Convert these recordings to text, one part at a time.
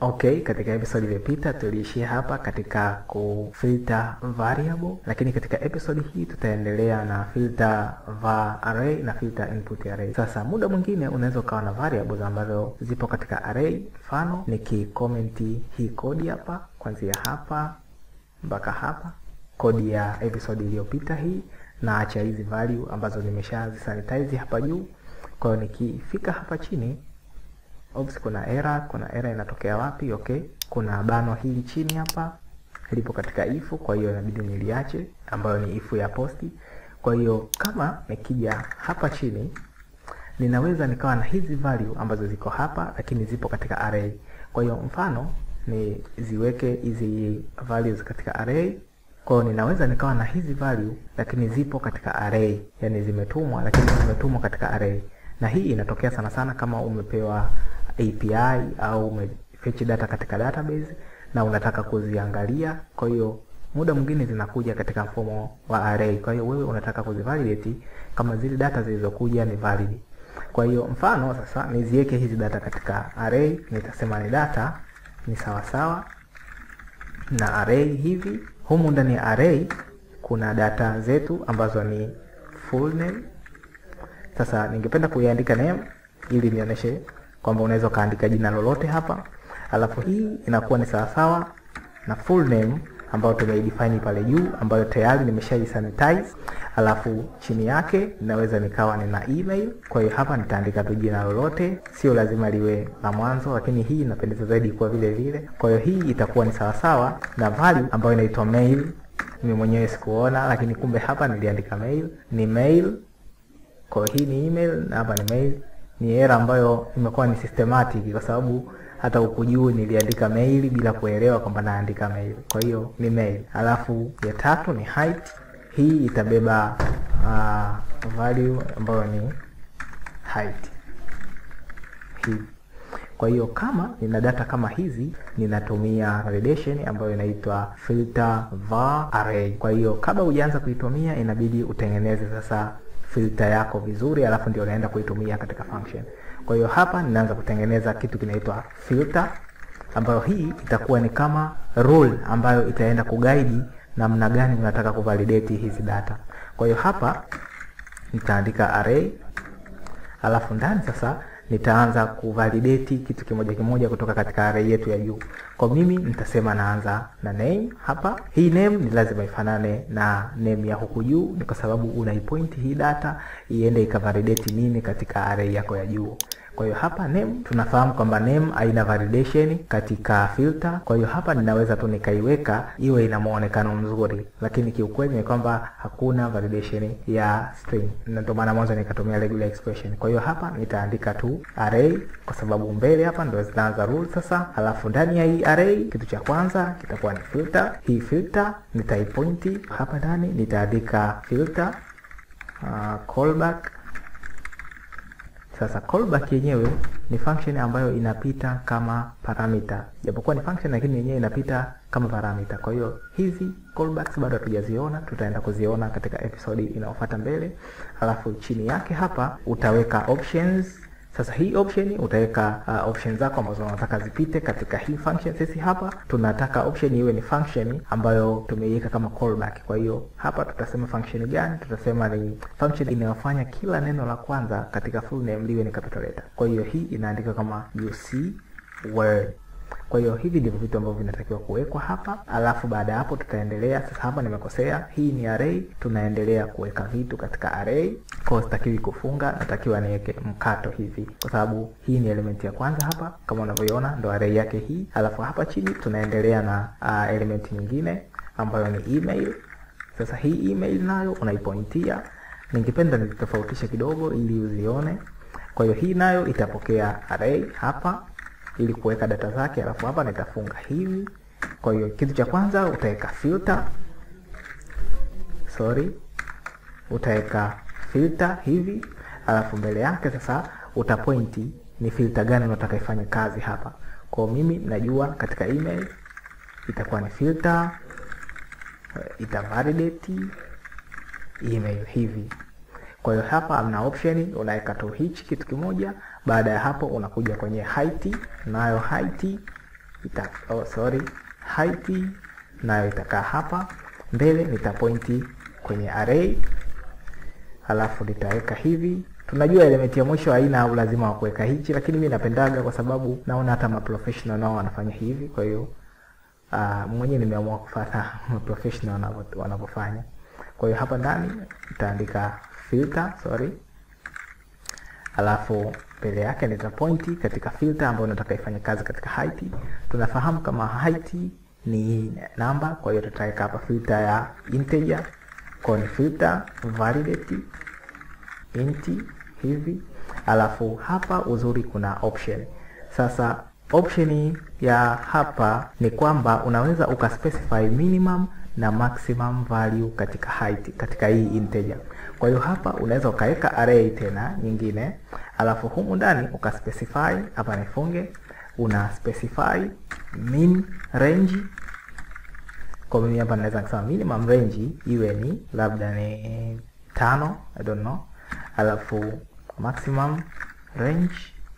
Okay, katika episode iliyopita tuliishia hapa katika kufilter variable, lakini katika episode hii tutaendelea na filter var array na filter input array. Sasa muda mwingine unaweza ukawa na variables ambazo zipo katika array. Mfano nikikomenti hii kodi hapa kuanzia hapa mpaka hapa, kodi ya episode iliyopita hii, na acha hizi value ambazo nimeshazisanitize hapa juu. Kwa hiyo nikifika hapa chini Oops, kuna error, kuna error inatokea wapi? Okay, kuna bano hili chini hapa lipo katika if, kwa hiyo inabidi niliache, ambayo ni if ya posti. Kwa hiyo kama nikija hapa chini, ninaweza nikawa na hizi value ambazo ziko hapa, lakini zipo katika array. Kwa hiyo mfano ni ziweke hizi values katika array. Kwa hiyo ninaweza nikawa na hizi value, lakini zipo katika array, yani zimetumwa, lakini zimetumwa katika array na hii inatokea sana sana kama umepewa API au umefetch data katika database na unataka kuziangalia. Kwa hiyo muda mwingine zinakuja katika mfumo wa array. Kwa hiyo wewe unataka kuzivalidate kama zile data zilizokuja ni valid. Kwa hiyo mfano sasa niziweke hizi data katika array, nitasema ni data ni sawa sawa na array hivi. Humu ndani ya array kuna data zetu ambazo ni full name sasa ningependa kuiandika name ili nionyeshe kwamba unaweza ukaandika jina lolote hapa, alafu hii inakuwa ni sawasawa na full name ambayo tumeidefine pale juu, ambayo tayari nimeshaisanitize. Alafu chini yake ninaweza nikawa nina email. Kwa hiyo hapa nitaandika tu jina lolote, sio lazima liwe la mwanzo, lakini hii inapendeza zaidi kwa vile vile. Kwa hiyo hii itakuwa ni sawasawa na value ambayo inaitwa mail. Mimi mwenyewe sikuona, lakini kumbe hapa niliandika mail, ni mail kwa hii ni email na hapa ni mail. Ni error ambayo imekuwa ni systematic, kwa sababu hata huku juu niliandika mail bila kuelewa kwamba naandika mail. Kwa hiyo ni mail. Alafu ya tatu ni height. Hii itabeba uh, value ambayo ni height hii. Kwa hiyo kama nina data kama hizi, ninatumia validation ambayo inaitwa filter var array. Kwa hiyo kabla hujaanza kuitumia, inabidi utengeneze sasa filter yako vizuri, alafu ndio unaenda kuitumia katika function. Kwa hiyo hapa ninaanza kutengeneza kitu kinaitwa filter, ambayo hii itakuwa ni kama rule ambayo itaenda kuguide namna gani unataka kuvalidate hizi data. Kwa hiyo hapa nitaandika array, alafu ndani sasa nitaanza kuvalidate kitu kimoja kimoja kutoka katika array yetu ya juu. Kwa mimi nitasema naanza na name hapa. Hii name ni lazima ifanane na name ya huku juu, ni kwa sababu unaipoint hii data iende ikavalidate nini katika array yako ya juu. Kwa hiyo hapa name tunafahamu kwamba name haina validation katika filter. Kwa hiyo hapa ninaweza tu nikaiweka iwe ina muonekano mzuri, lakini kiukweli ni kwamba hakuna validation ya string, na ndio maana mwanzo nikatumia regular expression. Kwa hiyo hapa nitaandika tu array, kwa sababu mbele hapa ndio zitaanza rule sasa. Alafu ndani ya hii array, kitu cha kwanza kitakuwa ni filter. Hii filter nitaipointi hapa ndani, nitaandika filter uh, callback sasa callback yenyewe ni function ambayo inapita kama parameter, japokuwa ni function lakini yenyewe inapita kama parameter. Kwa hiyo hizi callbacks bado hatujaziona, tutaenda kuziona katika episode inayofuata mbele. Alafu chini yake hapa utaweka options. Sasa hii option utaweka uh, options zako ambazo unataka zipite katika hii function. Sisi hapa tunataka option iwe ni function ambayo tumeiweka kama callback. Kwa hiyo hapa tutasema function gani? Tutasema ni function inayofanya kila neno la kwanza katika full name liwe ni capital letter. Kwa hiyo hii inaandika kama UC word. Kwa hiyo hivi ndivyo vitu ambavyo vinatakiwa kuwekwa hapa, alafu baada ya hapo tutaendelea sasa. Hapa nimekosea, hii ni array, tunaendelea kuweka vitu katika array. Kwa hiyo sitakiwi kufunga, natakiwa niweke mkato hivi, kwa sababu hii ni element ya kwanza hapa, kama unavyoiona ndo array yake hii. Alafu hapa chini tunaendelea na uh, element nyingine ambayo ni email. Sasa hii email nayo unaipointia, ningependa nitofautishe kidogo ili uzione. Kwa hiyo hii nayo itapokea array hapa ili kuweka data zake, alafu hapa nitafunga hivi. Kwa hiyo kitu cha kwanza utaweka filter, sorry, utaweka filter hivi, alafu mbele yake sasa utapointi ni filter gani unataka ifanye kazi hapa. Kwa mimi najua katika email itakuwa ni filter, ita validate email hivi. Kwa hiyo hapa amna option, unaweka tu hichi kitu kimoja. Baada ya hapo unakuja kwenye height, nayo height ita, oh, sorry height nayo itakaa hapa mbele, nitapointi kwenye array, alafu nitaweka hivi. Tunajua element ya mwisho haina ulazima wa kuweka hichi, lakini mi napendaga kwa sababu naona hata maprofessional nao wanafanya hivi, kwa hiyo uh, mwenyewe nimeamua kufuata professional wanavyofanya. Kwa hiyo hapa ndani nitaandika filter, sorry, alafu mbele yake nitapointi katika filter ambayo nataka ifanye kazi katika height. Tunafahamu kama height ni namba, kwa hiyo tutaweka hapa filter ya integer, kwa ni filter validate int hivi, alafu hapa uzuri kuna option. Sasa option ya hapa ni kwamba unaweza ukaspecify minimum na maximum value katika height katika hii integer. Kwa hiyo hapa unaweza ukaweka array tena nyingine, alafu humu ndani ukaspecify hapa, nifunge una specify min range. Kwa mimi hapa naweza kusema minimum range iwe ni labda ni tano, I don't know, alafu maximum range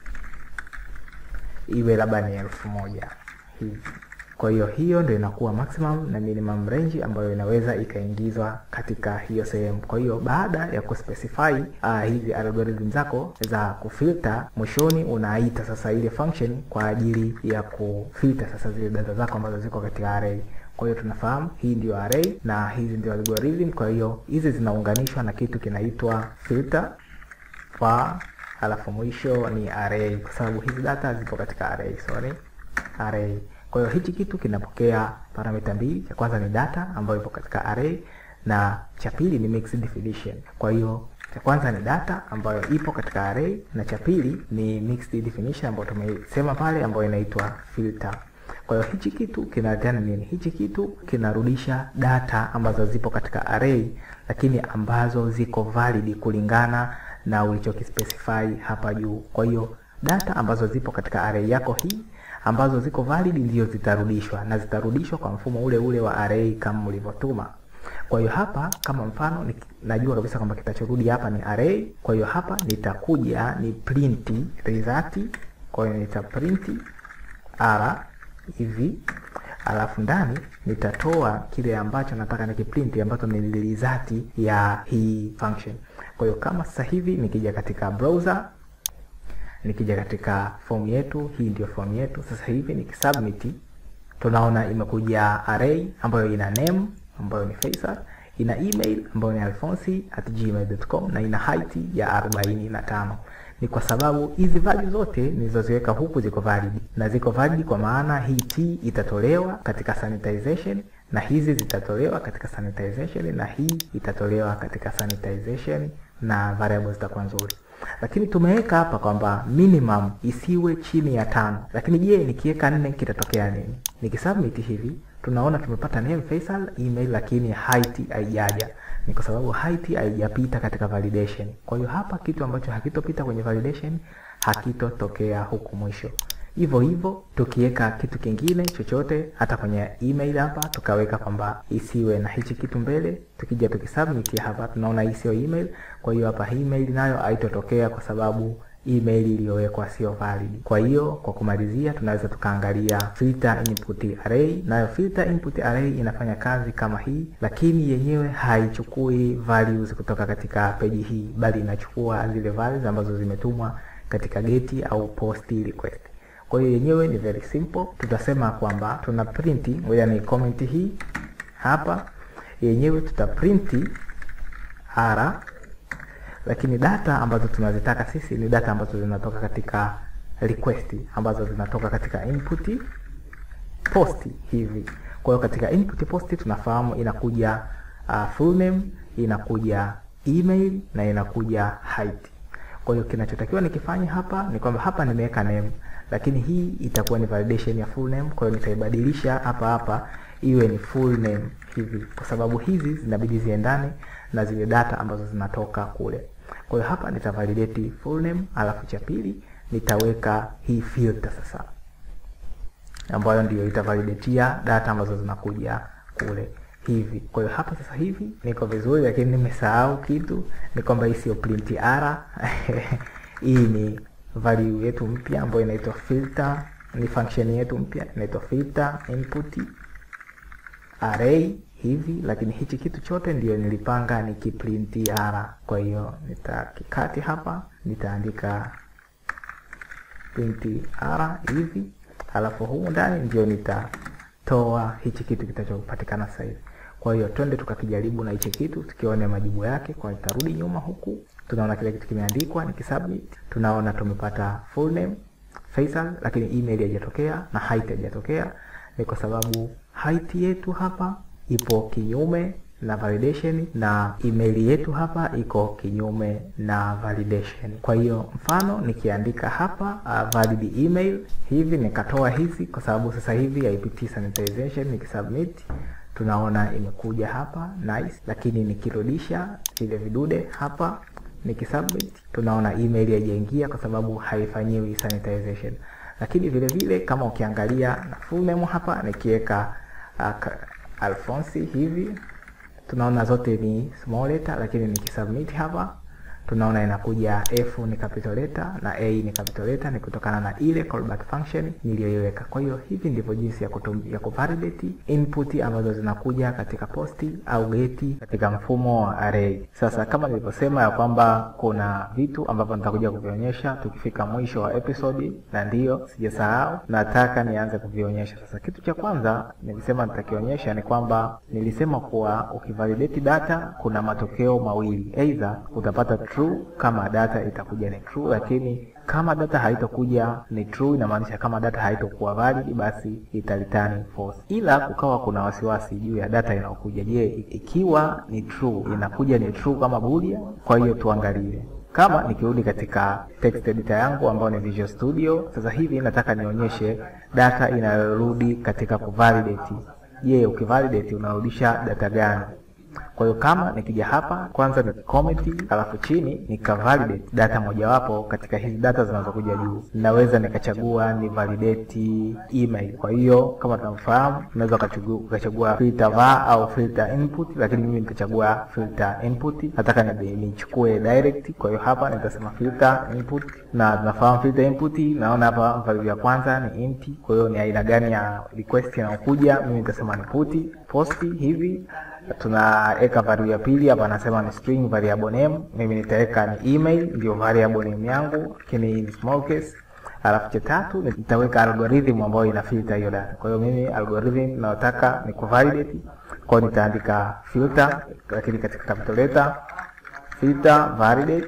iwe labda ni elfu moja hivi. Kwa hiyo hiyo ndio inakuwa maximum na minimum range ambayo inaweza ikaingizwa katika hiyo sehemu. Kwa hiyo baada ya kuspecify uh, hizi algorithm zako za kufilter, mwishoni unaita sasa ile function kwa ajili ya kufilter sasa zile data zako ambazo ziko katika array. Kwa hiyo tunafahamu hii ndio array na hizi ndio algorithm. Kwa hiyo hizi zinaunganishwa na kitu kinaitwa filter var, alafu mwisho ni array, kwa sababu hizi data zipo katika array, sorry, array kwa hiyo hichi kitu kinapokea parameta mbili. Cha kwanza ni data ambayo ipo katika array na cha pili ni mixed definition. Kwa hiyo cha kwanza ni data ambayo ipo katika array na cha pili ni mixed definition ambayo tumesema pale, ambayo inaitwa filter. Kwa hiyo hichi kitu kinaleteana nini? Hichi kitu kinarudisha data ambazo zipo katika array, lakini ambazo ziko valid kulingana na ulichokispecify hapa juu. Kwa hiyo data ambazo zipo katika array yako hii ambazo ziko valid ndio zitarudishwa na zitarudishwa kwa mfumo ule ule wa array kama mlivyotuma. Kwa hiyo hapa kama mfano ni, najua kabisa kwamba kitachorudi hapa ni array. Kwa hiyo hapa nitakuja ni print result. Kwa hiyo nita print r hivi, alafu ndani nitatoa kile ambacho nataka nikiprint ambacho ni result ya hii function. Kwa hiyo kama sasa hivi nikija katika browser nikija katika form yetu, hii ndio form yetu sasa hivi. Nikisubmit tunaona imekuja array ambayo ina name ambayo ni Faisal, ina email ambayo ni alfonsi@gmail.com na ina height ya 45. Ni kwa sababu hizi value zote nilizoziweka huku ziko valid, na ziko valid kwa maana hii t itatolewa katika sanitization na hizi zitatolewa katika sanitization na hii itatolewa katika sanitization na variables zitakuwa nzuri lakini tumeweka hapa kwamba minimum isiwe chini ya tano. Lakini je, nikiweka nne kitatokea nini? Nikisubmit hivi tunaona tumepata name Faisal, email, lakini height haijaja. Ni kwa sababu height haijapita katika validation. Kwa hiyo hapa kitu ambacho hakitopita kwenye validation hakitotokea huku mwisho. Hivyo hivyo tukiweka kitu kingine chochote hata kwenye email hapa tukaweka kwamba isiwe na hichi kitu mbele, tukija tukisubmit hapa tunaona hii sio email. Kwa hiyo hapa email nayo haitotokea kwa sababu email iliyowekwa sio valid. Kwa hiyo kwa kumalizia, tunaweza tukaangalia filter input array. Nayo filter input array inafanya kazi kama hii, lakini yenyewe haichukui values kutoka katika peji hii, bali inachukua zile values ambazo zimetumwa katika geti au post request. Kwa hiyo yenyewe ni very simple. Tutasema kwamba tuna print, ngoja ni comment hii hapa, yenyewe tuta print r, lakini data ambazo tunazitaka sisi ni data ambazo zinatoka katika request, ambazo zinatoka katika input post hivi. Kwa hiyo katika input post tunafahamu inakuja uh, full name, inakuja email na inakuja height. Kwa hiyo kinachotakiwa nikifanya hapa ni kwamba hapa nimeweka name lakini hii itakuwa ni validation ya full name. Kwa hiyo nitaibadilisha hapa hapa iwe ni full name hivi, kwa sababu hizi zinabidi ziendane na zile data ambazo zinatoka kule. Kwa hiyo hapa nitavalidate full name, alafu cha pili nitaweka hii filter sasa, ambayo ndio itavalidatia data ambazo zinakuja kule hivi. Kwa hiyo hapa sasa hivi niko vizuri, lakini nimesahau kitu, ni kwamba hii sio print r hii ni value yetu mpya ambayo inaitwa filter ni function yetu mpya inaitwa filter input array hivi, lakini hichi kitu chote ndio nilipanga nikiprint r. Kwa hiyo nitakikati hapa, nitaandika print r hivi, halafu humu ndani ndio nitatoa hichi kitu kitachopatikana sasa hivi. Kwa hiyo twende tukakijaribu na hichi kitu tukione majibu yake. Kwa nitarudi nyuma huku, tunaona kile kitu kimeandikwa, nikisubmit tunaona tumepata full name Faisal, lakini email haijatokea na height haijatokea. Ni kwa sababu height yetu hapa ipo kinyume na validation na email yetu hapa iko kinyume na validation. Kwa hiyo mfano nikiandika hapa uh, valid email hivi nikatoa hizi, kwa sababu sasa hivi haipitii sanitization. Nikisubmit tunaona imekuja hapa nice, lakini nikirudisha vile vidude hapa nikisubmit tunaona email haijaingia kwa sababu haifanyiwi sanitization. Lakini vile vile kama ukiangalia na full name hapa nikiweka uh, Alphonse hivi tunaona zote ni small letter, lakini nikisubmit hapa tunaona inakuja F ni capital letter na A ni capital letter, ni kutokana na ile callback function niliyoiweka. Kwa hiyo hivi ndivyo jinsi ya kutum, ya kuvalidate input ambazo zinakuja katika posti au geti katika mfumo wa array. Sasa kama nilivyosema ya kwamba kuna vitu ambavyo nitakuja kuvionyesha tukifika mwisho wa episode, na ndiyo sijasahau, nataka nianze kuvionyesha sasa. Kitu cha kwanza nilisema nitakionyesha ni kwamba nilisema kuwa ukivalidate data kuna matokeo mawili, either utapata true kama data itakuja ni true, lakini kama data haitokuja ni true, inamaanisha kama data haitokuwa valid, basi italitani false. Ila kukawa kuna wasiwasi juu ya data inayokuja. Je, ikiwa ni true inakuja ni true kama boolean? Kwa hiyo tuangalie kama nikirudi katika text editor yangu ambayo ni Visual Studio, sasa hivi nataka nionyeshe data inayorudi katika kuvalidate. Je, ukivalidate unarudisha data gani? Kwa hiyo kama nikija hapa kwanza ni comment, alafu chini nika validate data mojawapo katika hizi data zinazokuja juu, ninaweza nikachagua ni validate email. Kwa hiyo kama tunavyofahamu, unaweza ukachagua filter var au filter input, lakini mimi nitachagua filter input. Nataka nichukue direct, kwa hiyo hapa nitasema filter input, na tunafahamu filter input, naona hapa value ya kwanza ni int. Kwa hiyo ni aina gani ya request inayokuja, mimi nitasema ni put post hivi tunaweka value ya pili hapa, anasema ni string variable name. Mimi nitaweka ni email, ndio variable name yangu, lakini ni small case. Alafu cha tatu nitaweka algorithm ambayo ina filter hiyo data. Kwa hiyo mimi algorithm nataka ni kuvalidate, kwa hiyo nitaandika filter, lakini katika capital letter filter validate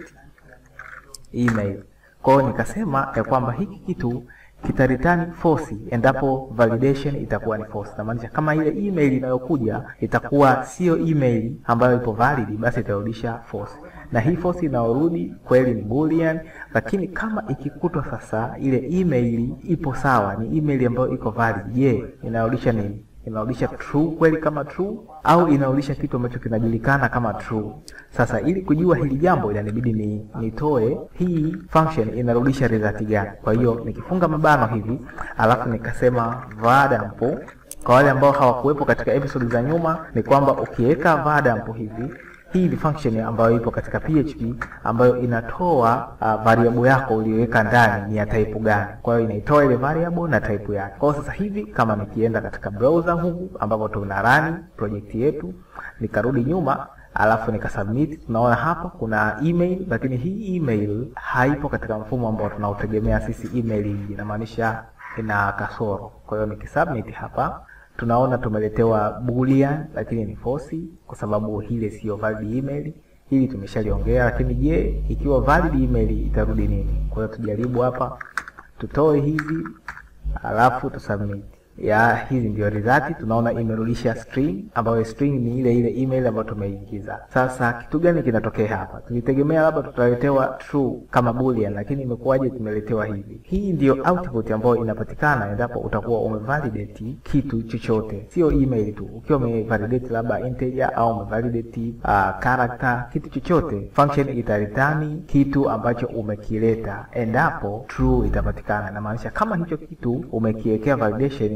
email. Kwa hiyo nikasema ya kwamba hiki kitu kitareturn false endapo validation itakuwa ni false. Namaanisha kama ile email inayokuja itakuwa sio email ambayo ipo valid, basi itarudisha false, na hii false inayorudi kweli ni boolean. Lakini kama ikikutwa sasa ile email ipo sawa, ni email ambayo iko valid, je, inarudisha nini? Inarudisha true kweli kama true, au inarudisha kitu ambacho kinajulikana kama true? Sasa ili kujua hili jambo inanibidi ni nitoe hii function inarudisha result gani. Kwa hiyo nikifunga mabano hivi, alafu nikasema var_dump. Kwa wale ambao hawakuwepo katika episode za nyuma, ni kwamba ukiweka var_dump hivi hii ni function ambayo ipo katika PHP ambayo inatoa uh, variable yako uliyoweka ndani ni ya type gani. Kwa hiyo inaitoa ile variable na type yake. Kwa hiyo sasa hivi kama nikienda katika browser huku ambapo tuna run project yetu, nikarudi nyuma alafu nikasubmit, tunaona hapa kuna email, lakini hii email haipo katika mfumo ambao tunautegemea sisi. Email inamaanisha ina kasoro. Kwa hiyo nikisubmit hapa tunaona tumeletewa boolean lakini ni false kwa sababu hile siyo valid email. Hili tumeshaliongea, lakini je, ikiwa valid email itarudi nini? Kwa hiyo tujaribu hapa, tutoe hizi alafu tusubmit. Ya hizi ndio result, tunaona imerudisha string ambayo string ni ile ile email ambayo tumeingiza. Sasa kitu gani kinatokea hapa? Tulitegemea labda tutaletewa true kama boolean, lakini imekuwaje tumeletewa hivi? Hii ndio output ambayo inapatikana endapo utakuwa umevalidate kitu chochote, sio email tu. Ukiwa umevalidate labda integer au umevalidate uh, character, kitu chochote, function itaritani kitu ambacho umekileta, endapo true itapatikana. Inamaanisha kama hicho kitu umekiwekea validation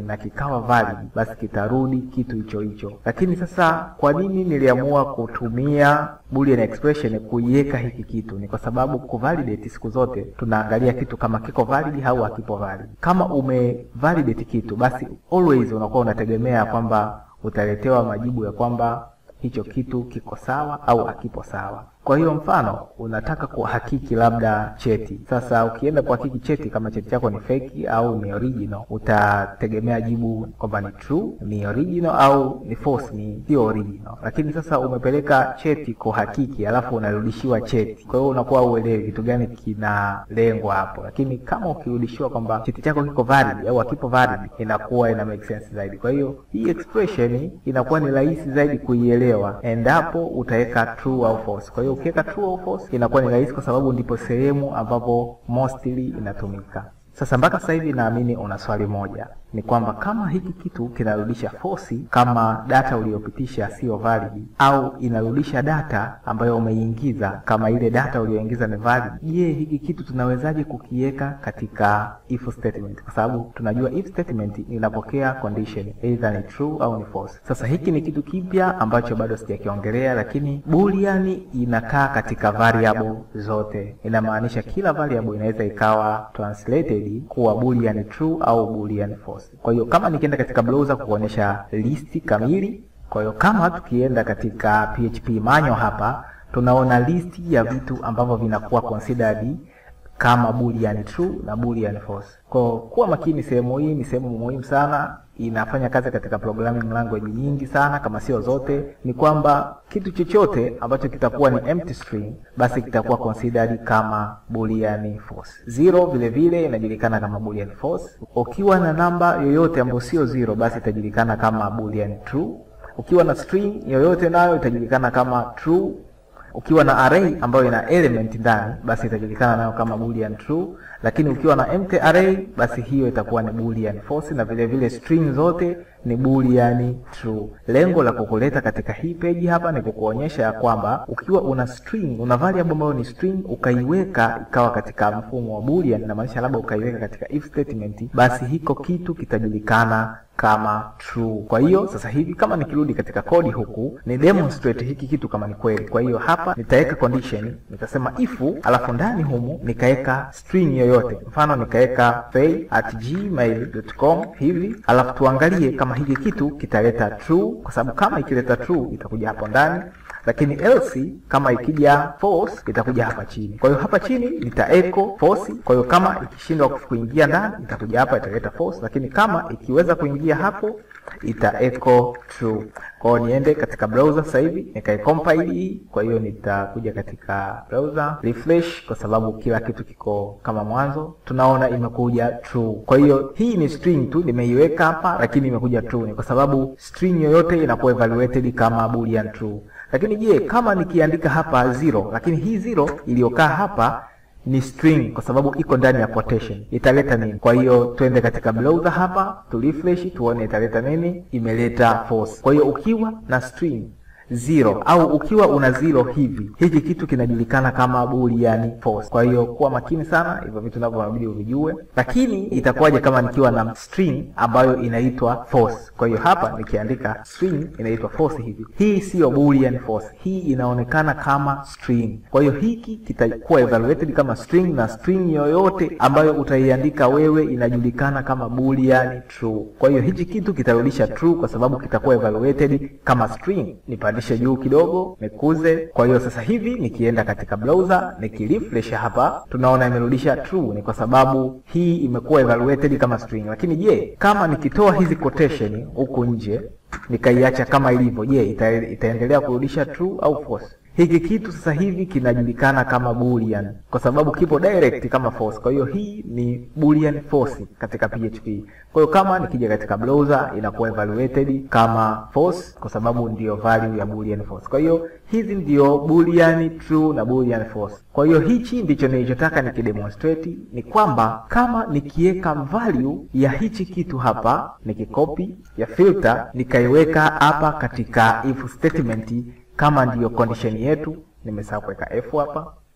na kikawa valid, basi kitarudi kitu hicho hicho. Lakini sasa kwa nini niliamua kutumia boolean expression kuiweka hiki kitu? Ni kwa sababu kuvalidate, siku zote tunaangalia kitu kama kiko valid au hakipo valid. Kama umevalidate kitu, basi always unakuwa unategemea kwamba utaletewa majibu ya kwamba hicho kitu kiko sawa au hakipo sawa. Kwa hiyo mfano unataka kuhakiki labda cheti. Sasa ukienda kuhakiki cheti, kama cheti chako ni fake au ni original, utategemea jibu kwamba ni true, ni original au ni false, ni sio original. Lakini sasa umepeleka cheti kuhakiki, alafu unarudishiwa cheti, kwa hiyo unakuwa uelewi kitu gani kinalengwa hapo. Lakini kama ukirudishiwa kwamba cheti chako kiko valid au hakipo valid, inakuwa ina make sense zaidi. Kwa hiyo hii expression inakuwa ni rahisi zaidi kuielewa endapo utaweka true au false. Kwa hiyo ukiweka true au false inakuwa ni rahisi, kwa sababu ndipo sehemu ambapo mostly inatumika. Sasa mpaka sasa hivi naamini una swali moja, ni kwamba kama hiki kitu kinarudisha false kama data uliyopitisha sio valid, au inarudisha data ambayo umeingiza kama ile data uliyoingiza ni valid, je, hiki kitu tunawezaje kukiweka katika if statement? Kwa sababu tunajua if statement inapokea condition either ni true au ni false. Sasa hiki ni kitu kipya ambacho bado sijakiongelea, lakini boolean inakaa katika variable zote. Inamaanisha kila variable inaweza ikawa translated kuwa boolean true au boolean false. Kwa hiyo kama nikienda katika browser kuonyesha listi kamili, kwa hiyo kama tukienda katika PHP manual hapa, tunaona listi ya vitu ambavyo vinakuwa considered kama boolean true na boolean false. Kwa kuwa makini, sehemu hii ni sehemu muhimu sana, inafanya kazi katika programming language nyingi sana, kama sio zote. Ni kwamba kitu chochote ambacho kitakuwa ni empty string, basi kitakuwa considered kama boolean false. Zero vile vile inajulikana kama boolean false. Ukiwa na namba yoyote ambayo sio zero, basi itajulikana kama boolean true. Ukiwa na string yoyote nayo itajulikana kama true ukiwa na array ambayo ina element ndani basi itajulikana nayo kama boolean true, lakini ukiwa na empty array basi hiyo itakuwa ni boolean false, na vile vile string zote ni boolean true. Lengo la kukuleta katika hii page hapa ni kukuonyesha ya kwamba ukiwa una string, una variable ambayo ni string, ukaiweka ikawa katika mfumo wa boolean, na maanisha labda ukaiweka katika if statement, basi hiko kitu kitajulikana kama true. Kwa hiyo sasa hivi kama nikirudi katika kodi huku ni demonstrate hiki kitu kama ni kweli. Kwa hiyo hapa nitaweka condition, nitasema if, alafu ndani humu nikaweka string yoyote, mfano nikaweka fay at gmail.com hivi, alafu tuangalie kama hiki kitu kitaleta true, kwa sababu kama ikileta true itakuja hapo ndani lakini else kama ikija false itakuja hapa chini. Kwa hiyo hapa chini nita echo false. Kwa hiyo kama ikishindwa kuingia ndani itakuja hapa italeta false, lakini kama ikiweza kuingia hapo ita echo true. Kwa hiyo niende katika browser sasa hivi nikaicompile hii. Kwa hiyo nitakuja katika browser refresh, kwa sababu kila kitu kiko kama mwanzo, tunaona imekuja true. Kwa hiyo hii ni string tu nimeiweka hapa, lakini imekuja true, ni kwa sababu string yoyote inakuwa evaluated kama boolean true. Lakini je, kama nikiandika hapa zero, lakini hii zero iliyokaa hapa ni string kwa sababu iko ndani ya quotation, italeta nini? Kwa hiyo twende katika browser hapa tu refresh tuone italeta nini. Imeleta false. Kwa hiyo ukiwa na string zero au ukiwa una zero hivi, hiki kitu kinajulikana kama boolean false. Kwa hiyo kuwa makini sana, hivyo vitu navyo inabidi uvijue. Lakini itakuwaje kama nikiwa na string ambayo inaitwa false? Kwa hiyo hapa nikiandika string inaitwa false hivi, hii siyo boolean false, hii inaonekana kama string. Kwa hiyo hiki kitakuwa evaluated kama string, na string yoyote ambayo utaiandika wewe inajulikana kama boolean true. Kwa hiyo hichi kitu kitarudisha true kwa sababu kitakuwa evaluated kama string. Nipandishe juu kidogo nikuze. Kwa hiyo sasa hivi nikienda katika browser nikirefresh hapa, tunaona imerudisha true, ni kwa sababu hii imekuwa evaluated kama string. Lakini je, kama nikitoa hizi quotation huku nje nikaiacha kama ilivyo, je, ita, itaendelea kurudisha true au false? Hiki kitu sasa hivi kinajulikana kama boolean kwa sababu kipo direct kama false. Kwa hiyo hii ni boolean false katika PHP. Kwa hiyo kama nikija katika browser inakuwa evaluated kama false kwa sababu ndiyo value ya boolean false. Kwa hiyo hizi ndiyo boolean true na boolean false. Kwa hiyo hichi ndicho nilichotaka nikidemonstrate, ni kwamba kama nikiweka value ya hichi kitu hapa, nikikopi ya filter nikaiweka hapa katika if statement kama ndiyo condition yetu, nimesahau kuweka f hapa.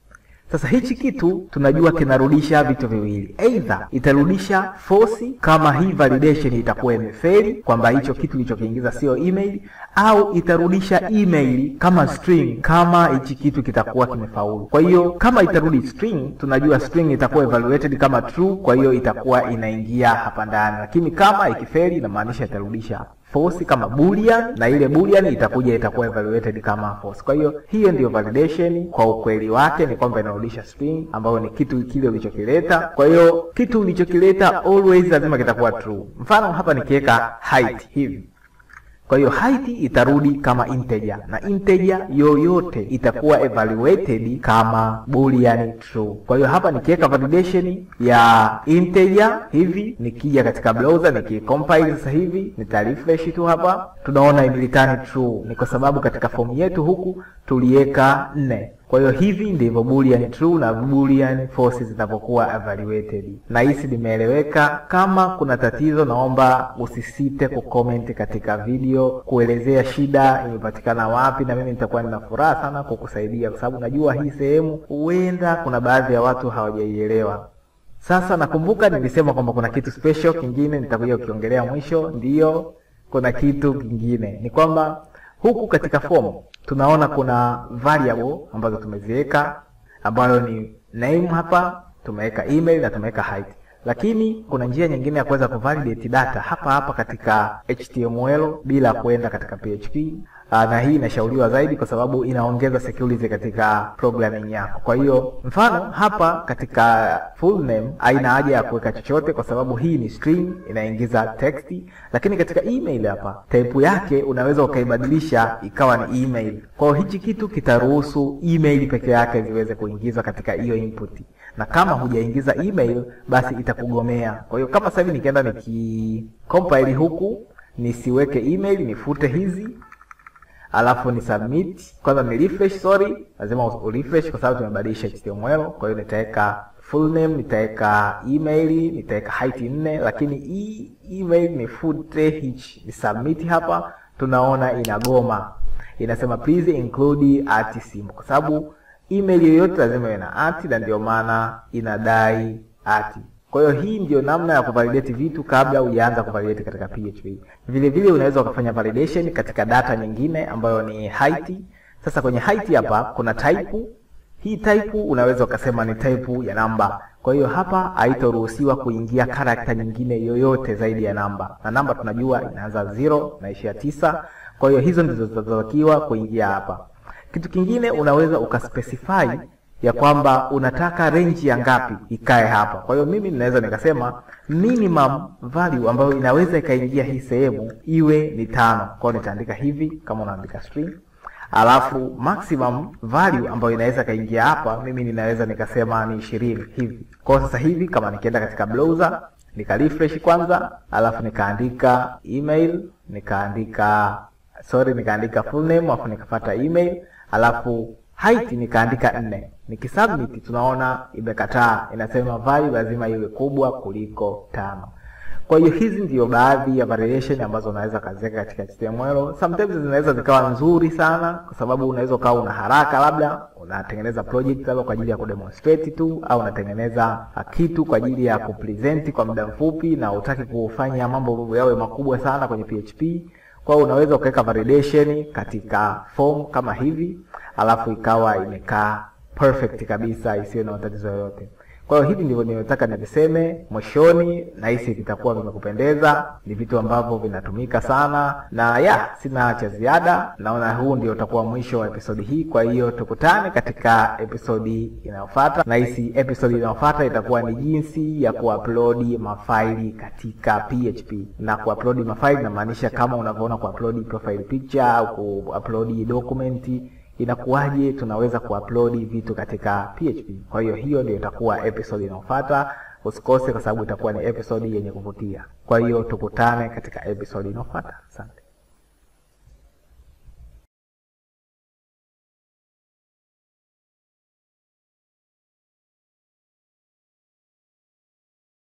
Sasa hichi kitu tunajua kinarudisha vitu viwili, either itarudisha false kama hii validation itakuwa imefeli, kwamba hicho kitu kilichokiingiza sio email, au itarudisha email kama string kama hichi kitu kitakuwa kimefaulu. Kwa hiyo kama itarudi string, tunajua string itakuwa evaluated kama true, kwa hiyo itakuwa inaingia hapa ndani, lakini kama ikifeli, inamaanisha itarudisha false kama boolean na ile boolean itakuja itakuwa evaluated kama false. Kwa hiyo hiyo ndiyo validation kwa ukweli wake ni kwamba inarudisha string ambayo ni kitu kile ulichokileta. Kwa hiyo kitu ulichokileta always lazima kitakuwa true. Mfano hapa nikiweka height hivi kwa hiyo height itarudi kama integer na integer yoyote itakuwa evaluated kama boolean true. Kwa hiyo hapa nikiweka validation ya integer hivi, nikija katika browser nikicompile sasa hivi, nita refresh tu hapa, tunaona imereturn true. Ni kwa sababu katika fomu yetu huku tuliweka nne. Kwa hiyo hivi ndivyo boolean true na boolean false zinapokuwa evaluated. Na hisi limeeleweka. Kama kuna tatizo, naomba usisite kucomment katika video kuelezea shida imepatikana wapi, na mimi nitakuwa nina furaha sana kukusaidia, kwa sababu najua hii sehemu huenda kuna baadhi ya watu hawajaielewa. Sasa nakumbuka nilisema kwamba kuna kitu special kingine nitakuja kukiongelea mwisho. Ndiyo, kuna kitu kingine ni kwamba huku katika form tunaona kuna variable ambazo tumeziweka ambayo ni name, hapa tumeweka email na tumeweka height, lakini kuna njia nyingine ya kuweza kuvalidate data hapa hapa katika HTML bila kwenda katika PHP. Aa, na hii inashauriwa zaidi kwa sababu inaongeza security katika programming yako. Kwa hiyo mfano hapa katika full name haina haja ya kuweka chochote kwa sababu hii ni string inaingiza text, lakini katika email hapa type yake unaweza ukaibadilisha ikawa ni email. Kwa hiyo hichi kitu kitaruhusu email peke yake ziweze kuingizwa katika hiyo input, na kama hujaingiza email basi itakugomea. Kwa hiyo kama sasa hivi nikienda nikicompile huku nisiweke email, nifute hizi alafu ni submit kwanza, ni refresh. Sorry, lazima urefresh kwa sababu tumebadilisha HTML. Kwa hiyo nitaweka full name, nitaweka email, nitaweka height nne, lakini hii email nifute hichi, ni submit. Hapa tunaona inagoma, inasema please include at symbol, kwa sababu email yoyote lazima iwe na at, na ndio maana inadai at. Kwa hiyo hii ndio namna ya kuvalidate vitu kabla hujaanza kuvalidate katika PHP. Vile vile unaweza ukafanya validation katika data nyingine ambayo ni height. Sasa kwenye height hapa kuna type. Hii type unaweza ukasema ni type ya namba. Kwa hiyo hapa haitaruhusiwa kuingia character nyingine yoyote zaidi ya namba, na namba tunajua inaanza 0 na ishia tisa. Kwa hiyo hizo ndizo zinazotakiwa kuingia hapa. Kitu kingine unaweza ukaspecify ya kwamba unataka range ya ngapi ikae hapa. Kwa hiyo mimi ninaweza nikasema minimum value ambayo inaweza ikaingia hii sehemu iwe ni tano. Kwa hiyo nitaandika hivi kama unaandika string, alafu maximum value ambayo inaweza ikaingia hapa mimi ninaweza nikasema ni ishirini hivi. Kwa hiyo sasa hivi kama nikienda katika browser nika refresh kwanza, alafu nikaandika email, nikaandika sorry, nikaandika full name, alafu nikafuata email, alafu height nikaandika nne. Nikisubmit tunaona imekataa, inasema value lazima iwe kubwa kuliko tano. Kwa hiyo hizi ndio baadhi ya variation ambazo unaweza kaziweka katika HTML. Sometimes zinaweza zikawa nzuri sana, kwa sababu unaweza ukawa una haraka, labda unatengeneza project labda kwa ajili ya kudemonstrate tu, au unatengeneza kitu kwa ajili ya kupresent kwa muda mfupi, na utaki kufanya mambo yawe makubwa sana kwenye PHP. Kwa hiyo unaweza ukaweka validation katika form kama hivi, alafu ikawa imekaa perfect kabisa, isiyo na matatizo yoyote. Kwa hiyo hivi ndivyo ninataka niviseme mwishoni, na hisi vitakuwa vimekupendeza. Ni vitu ambavyo vinatumika sana, na ya sina cha ziada. Naona huu ndio utakuwa mwisho wa episodi hii. Kwa hiyo tukutane katika episodi inayofuata, na hisi episodi inayofuata itakuwa ni jinsi ya kuupload mafaili katika PHP. Na kuupload mafaili inamaanisha kama unavyoona kuupload profile picture au kuupload document inakuwaje tunaweza kuupload vitu katika PHP. Kwa hiyo hiyo ndio itakuwa episode inayofuata. Usikose kwa sababu itakuwa ni episode yenye kuvutia. Kwa hiyo tukutane katika episode inayofuata. Asante.